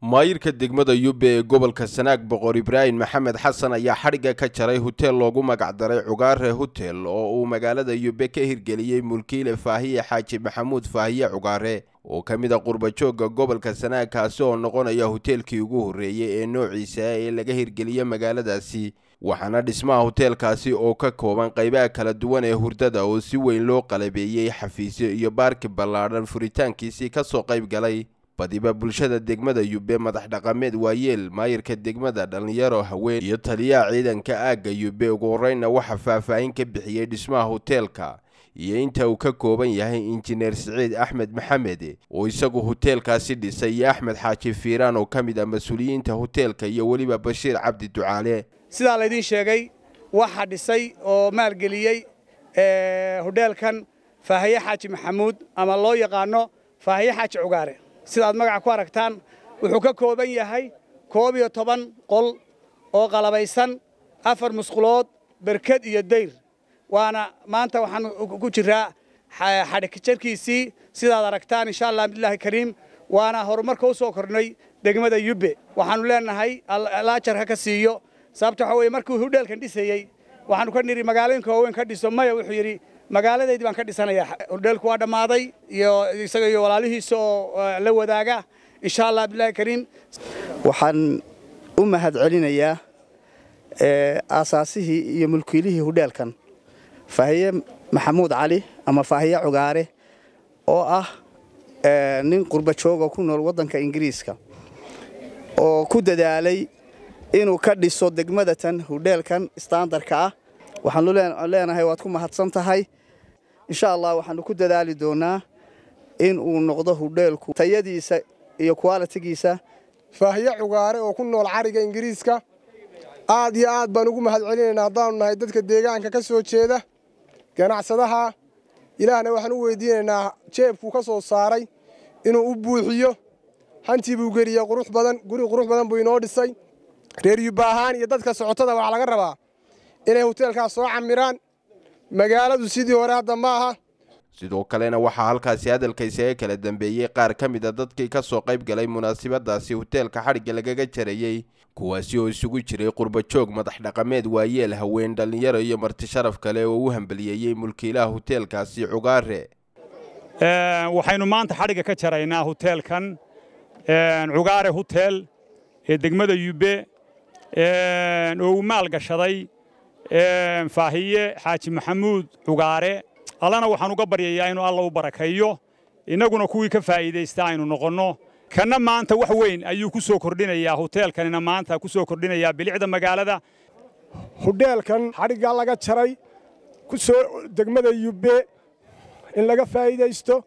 maayirka degmada yube ee gobolka sanaag boqor ibraahim maxamed xasan ayaa xadhigga ka jaray huteel loogu magacdaray cugaare hutel oo uu magaalada yube ka hirgeliyey mulkiile faahiye xaaji maxamuud faahiye cugaare oo ka mid a qurbajoogga gobolka sanaag kaasi oo noqonaya huteelkii ugu horreeyey ee noociisa ee laga hirgeliye magaaladaasi waxaana dhismaha huteelkaasi oo ka kooban qaybaha kala duwan ee hurdada oo si weyn loo qalabeeyey xafiisyo iyo baarki ballaadhan furitaankiisii kasoo qayb galay badiba bulshada degmada yube madax dhaqameed waayeel maayirka degmada dhallinyaro haween iyo taliyaha ciidanka aagga yube ugu horreynna waxaa faahfaahin ka bixiyey dhismaha huteelka iyo inta uu ka kooban yahay injineer siciid axmed maxamed oo isagu huteelkaasi dhisay iyo axmed xaaji fiiraan oo ka mid ah mas-uuliyiinta huteelka iyo weliba bashiir cabdi ducaale sidaa laydiin sheegay waxaa dhisay oo maalgeliyey hudheelkan faahiye xaaji maxamuud ama loo yaqaano faahiye xaaji cugaare sidaad magaca ku aragtaan wuxuu ka kooban yahay koob iyo toban qol oo qalabaysan afar musqulood berked iyo dayr waana maanta waxaan ku jiraa xadhigjarkiisii sidaad aragtaan insha allah billaahi kariim waana horumarka u soo kornay degmada yubbe waxaannu leenahay laajar ha ka siiyo sababta waxa weye markuu hudheelkan dhisayey waxaanu ka nidhi magaalooyinka waaweyn ka dhiso maya wuxuu yidhi magaaladaydii baan ka dhisanayaa hudheelku waa dhammaaday iyo isaga iyo walaalihiisa oo la wadaaga insha allah billahi kariim waxaan u mahad celinayaa aasaasihii iyo mulkiilihii hudheelkan faahiye maxamuud cali ama faahiye cugaare oo ah nin qurbajooga ku nool waddanka ingiriiska oo ku dadaalay inuu ka dhiso degmadatan hudheelkan istaandarka ah waxaanu leenahay waad ku mahadsan tahay insha allah waxaanu ku dadaali doonaa in uu noqdo hudheelku tayadiisa iyo kwalitigiisa faahiye cugaare oo ku nool cariga ingiriiska aad iyo aad baan ugu mahad celinaynaa haddaanu nahay dadka deegaanka ka soo jeeda ganacsadaha ilaahna waxaan u weydiinaynaa jeebkuu ka soo saaray inuu u buuxiyo hantii buu geliyey qurux badan guri qurux badan buu inoo dhisay reer yubba ahaan iyo dadka socotada waxaa laga rabaa inay huteelkaas soo camiraan magaaladu sidii hore hadda ma aha sidoo kalena waxaa halkaasi hadalka isaga kala dambeeyey qaar ka mid a dadkii ka soo qayb galay munaasabadaasi huteelka xadhigga lagaga jarayey kuwaasi oo isugu jiray qurbajoog madax dhaqameed waayeel haween dhallinyaro iyo marti sharaf kale oo u hambaliyeeyey mulkiilaha huteelkaasi cugaare waxaynu maanta xadhigga ka jaraynaa huteelkan cugaare hutel ee degmada yube oo uu maal gashaday faahiye xaaji maxamuud cugaare allana waxaan uga baryayaa inuu alla u barakeeyo innaguna kuwii ka faa'iidaysta aynu noqonno kanna maanta wax weyn ayuu ku soo kordhinayaa huteelkanina maanta ku soo kordhinayaa bilicda magaalada hudheelkan xadhiggaa laga jaray ku soo degmada yubbe in laga faa'iidaysto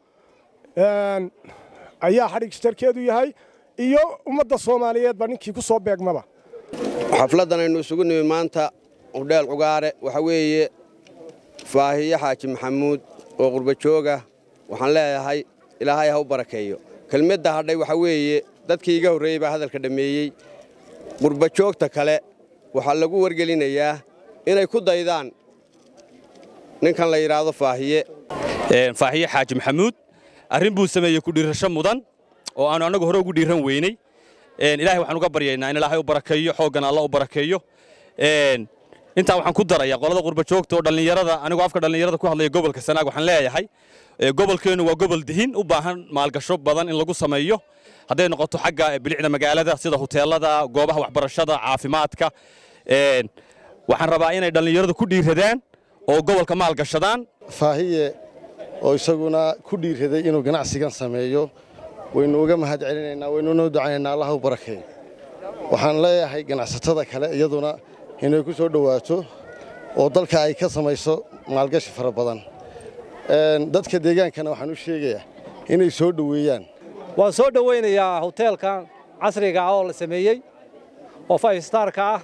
ayaa xadhig jarkeedu yahay iyo ummadda soomaaliyeedba ninkii ku soo beegmaba xafladdan aynu isugu nimi maanta hudheel cugaare waxa weeye faahiye xaaji maxamuud oo qurbajooga waxaan leeyahay ilaahay ha u barakeeyo kelmadda hadhay waxa weeye dadkii iga horreeyey baa hadalka dhammeeyey qurbajoogta kale waxaa lagu wargelinayaa inay ku daydaan ninkan la yidhaahdo faahiye faahiye xaaji maxamuud arrin buu sameeyey ku dhiirasho mudan oo aanu annagu hore ugu dhiiran weynay ilahay waxaan uga baryaynaa in ilaahay u barakeeyo xooggan alla u barakeeyo intaa waxaan ku darayaa qolada qurbajoogta oo dhallinyarada anigoo afka dhallinyarada ku hadlaya gobolka sanaag waxaan leeyahay gobolkeennu waa gobol dihin u baahan maalgasho badan in lagu sameeyo hadday noqoto xagga bilicda magaalada sida huteelada goobaha waxbarashada caafimaadka waxaan rabaa inay dhallinyaradu ku dhiiradaan oo gobolka maalgashadaan faahiye oo isaguna ku dhiiraday inuu ganacsigan sameeyo waynu uga mahad celinaynaa waynu noo ducaynaynaa allah u barakeeyo waxaan leeyahay ganacsatada kale iyaduna inay ku soo dhowaato oo dalka ay ka samayso maalgashi fara badan dadka deegaankana waxaan u sheegayaa inay soo dhoweeyaan waan soo dhowaynayaa huteelkan casriga ah oo la sameeyey oo five starka ah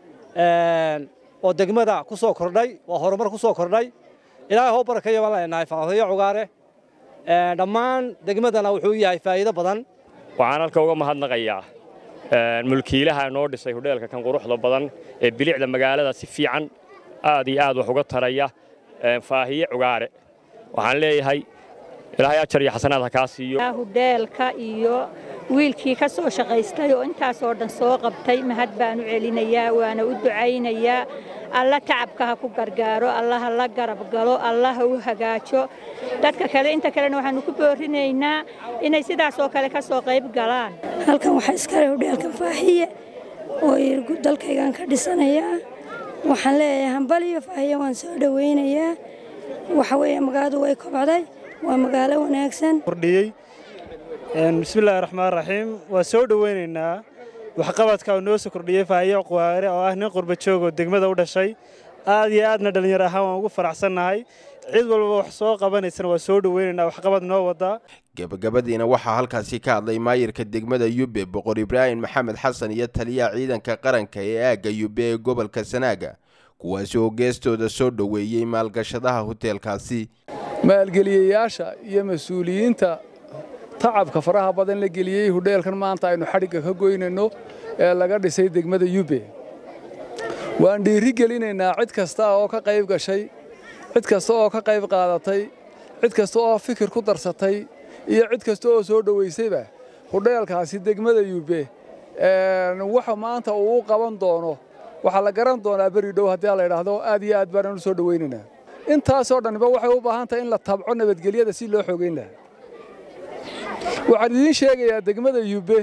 oo degmada ku soo kordhay waa horumar ku soo kordhay ilaahay hoo barakeeyo baan leenahay faahiyo cugaare dhammaan degmadana wuxuu yahay faa'iido badan waxaan halka uga mahadnaqayaa mulkiilaha noo dhisay hudheelka kan quruxda badan ee bilicda magaalada si fiican aad iyo aad wax uga taraya faahiye cugaare waxaan leeyahay ilaahay ajar iyo xasanaad ha kaa siiyo hudheelka iyo wiilkii ka soo shaqaystay oo intaasoo dhan soo qabtay mahad baan u celinayaa waana u ducaynayaa alla tacabka ha ku gargaaro alla ha la garab galo alla ha u hagaajo dadka kale inta kalena waxaannu ku boorinaynaa inay sidaas oo kale ka soo qayb galaan halkan waxaa iskale hudheelkan faahiye oo irgu dalkaygan ka dhisanayaa waxaan leeyahay hambaliyo faahiye waan soo dhowaynayaa waxa weeye magaaladu way kobcday waa magaalo wanaagsan kordhiyey bismillaahi raxmaan raxiim waa soo dhowaynaynaa waxqabadka uu noo soo kordhiyey faahiye quwaare oo ah nin qurba joog oo degmada u dhashay aad iyo aadna dhallinyaro ahaan waan ugu faraxsannahay cid walba wax soo qabanaysana waa soo dhowaynaynaa waxqabad noo wadaa gebagabadiina waxaa halkaasi ka hadlay maayirka degmada yube boqor ibraahim maxamed xasan iyo taliyaha ciidanka qaranka ee aagga yube ee gobolka sanaaga kuwaasi oo geestooda soo dhoweeyey maalgashadaha huteelkaasi maalgeliyayaasha iyo mas-uuliyiinta tacabka faraha badan la geliyey hudheelkan maanta aynu xadhigga ka goynayno ee laga dhisay degmada yube waan dhiiri gelinaynaa cid kasta oo ka qayb gashay cid kasta oo ka qayb qaadatay cid kasta oo fikir ku darsatay iyo cid kasta oo soo dhowaysayba hudheelkaasi degmada yube waxa maanta uu u qaban doono waxaa la garan doonaa beri dhow haddii la idhaahdo aad iyo aad baananu soo dhowaynaynaa intaasoo dhanba waxay u baahan tahay in la tabco nabadgelyada si loo xogeyn lahaa waxaan idiin sheegayaa degmada yube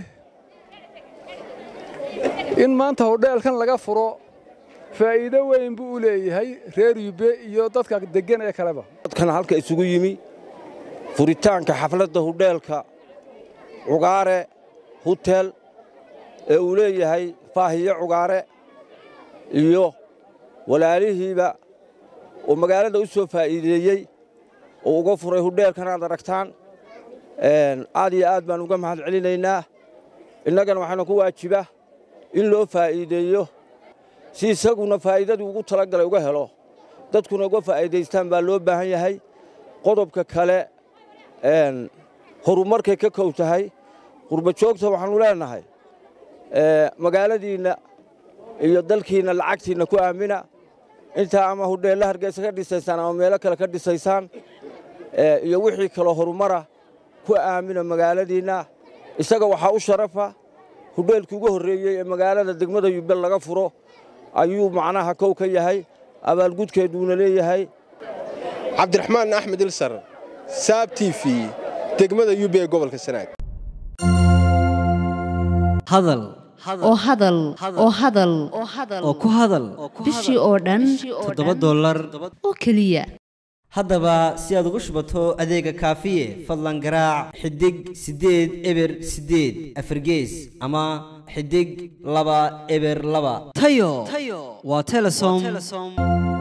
in maanta hudheelkan laga furo faa'iido weyn buu u leeyahay reer yube iyo dadka deggan ee kaleba dadkan halka isugu yimi furitaanka xafladda hudheelka cugaare hutel ee uu leeyahay faahiye cugaare iyo walaalihiiba oo magaalada u soo faa'iideeyey oo uga furay hudheelkan aad aragtaan aad iyo aad baan uga mahad celinaynaa innagana waxaana ku waajiba in loo faa'iideeyo si isaguna faa'iidadii ugu talagalay uga helo dadkuna uga faa'iidaystaan baa loo baahan yahay qodobka kale horumarkay ka kow tahay qurbajoogta waxaannu leenahay magaaladiinna iyo dalkiinna lacagtiinna ku aamina intaa ama hudheella hargeysa ka dhisaysaan ama meelo kale ka dhisaysaan iyo wixii kaloo horumara ku aamina magaaladiinna isaga waxaa u sharafa hudheelkii ugu horreeyey ee magaalada degmada yubel laga furo ayuu macnaha kow ka yahay abaalgudkeeduuna leeyahay cabdiraxmaan axmed ilsar saab t v degmada yube ee gobolka sanaag hadal oo hadal oo hadal oo ku hadal bishii oo dhan toddoba dollar oo keliya haddaba si aad ugu shubato adeega kaafiye fadlan garaac xidig siddeed eber siddeed afargees ama xidig laba eber laba tayo waa telesom